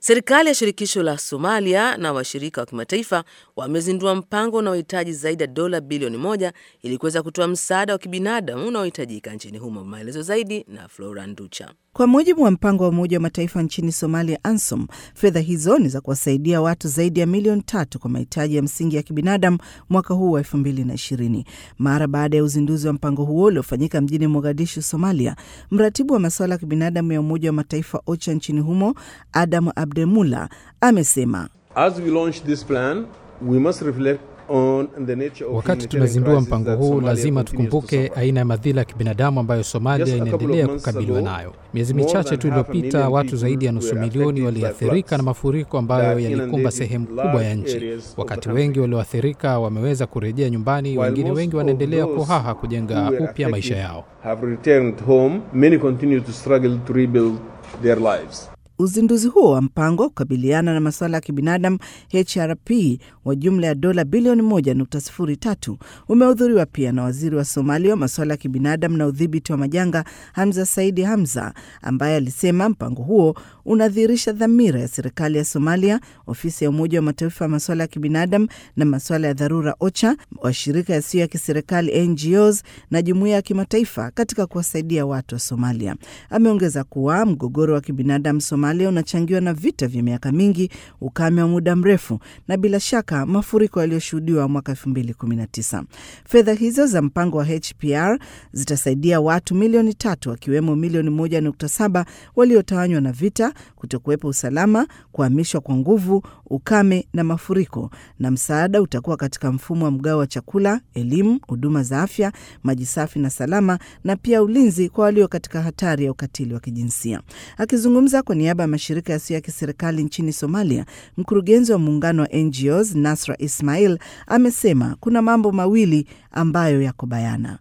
Serikali ya shirikisho la Somalia na washirika wa kimataifa wamezindua mpango unaohitaji zaidi ya dola bilioni moja ili kuweza kutoa msaada wa kibinadamu unaohitajika nchini humo. Maelezo zaidi na Flora Nducha. Kwa mujibu wa mpango wa Umoja wa Mataifa nchini Somalia, ANSOM, fedha hizo ni za kuwasaidia watu zaidi ya milioni tatu kwa mahitaji ya msingi ya kibinadamu mwaka huu wa elfu mbili na ishirini. Mara baada ya uzinduzi wa mpango huo uliofanyika mjini Mogadishu, Somalia, mratibu wa masuala ya kibinadamu ya Umoja wa Mataifa OCHA nchini humo Adam Abdemula amesema As we launch this plan, we must reflect on the nature of Wakati humanitarian tunazindua crisis mpango that huu, Somalia lazima continues to tukumbuke suffer. aina ya madhila ya kibinadamu ambayo Somalia Just a couple of inaendelea months kukabiliwa ago, nayo. Miezi more michache than tu half a iliyopita, million watu people zaidi ya were nusu affected milioni by waliathirika floods na mafuriko ambayo that yalikumba inundated sehemu large kubwa ya nchi. areas of the Wakati country. wengi walioathirika wameweza kurejea nyumbani, While wengine most wengi of wanaendelea those kuhaha kujenga who were upya maisha affected yao. have returned home. Many continue to struggle to rebuild their lives. Uzinduzi huo wa mpango wa kukabiliana na masuala ya kibinadamu HRP wa jumla ya dola bilioni 1.03 umehudhuriwa pia na waziri wa Somalia wa masuala ya kibinadamu na udhibiti wa majanga Hamza Saidi Hamza, ambaye alisema mpango huo unadhihirisha dhamira ya serikali ya Somalia, ofisi ya Umoja wa Mataifa ya masuala ya kibinadamu na masuala ya dharura OCHA, washirika yasiyo ya kiserikali NGOs na jumuiya ya kimataifa katika kuwasaidia watu wa Somalia. Ameongeza kuwa mgogoro wa kibinadamu Somalia unachangiwa na vita vya miaka mingi, ukame wa muda mrefu na bila shaka mafuriko yaliyoshuhudiwa mwaka 2019. Fedha hizo za mpango wa HPR zitasaidia watu milioni tatu wakiwemo milioni 1.7 waliotawanywa na vita, kutokuwepo usalama, kuhamishwa kwa nguvu, ukame na mafuriko, na msaada utakuwa katika mfumo wa mgao wa chakula, elimu, huduma za afya, maji safi na salama, na pia ulinzi kwa walio katika hatari ya ukatili wa kijinsia. Akizungumza kwa niaba ya mashirika yasiyo ya kiserikali nchini Somalia, mkurugenzi wa muungano wa NGOs Nasra Ismail amesema kuna mambo mawili ambayo yako bayana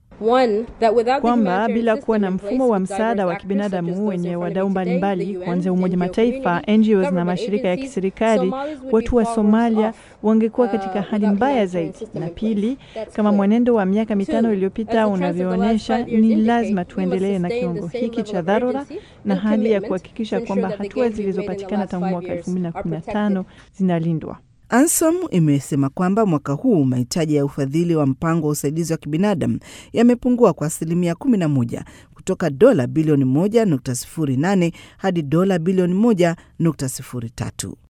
kwamba bila kuwa na mfumo wa msaada wa kibinadamu wenye wadau mbalimbali kuanzia Umoja Mataifa, NGOs na mashirika ya kiserikali, watu wa Somalia wangekuwa katika hali mbaya zaidi. Na pili, kama mwenendo wa miaka mitano iliyopita unavyoonyesha, ni lazima tuendelee na kiwango hiki cha dharura na hali ya kuhakikisha kwamba hatua zilizopatikana tangu mwaka 2015 zinalindwa. ANSOM imesema kwamba mwaka huu mahitaji ya ufadhili wa mpango wa usaidizi wa kibinadamu yamepungua kwa asilimia 11 kutoka dola bilioni 1.08 hadi dola bilioni 1.03.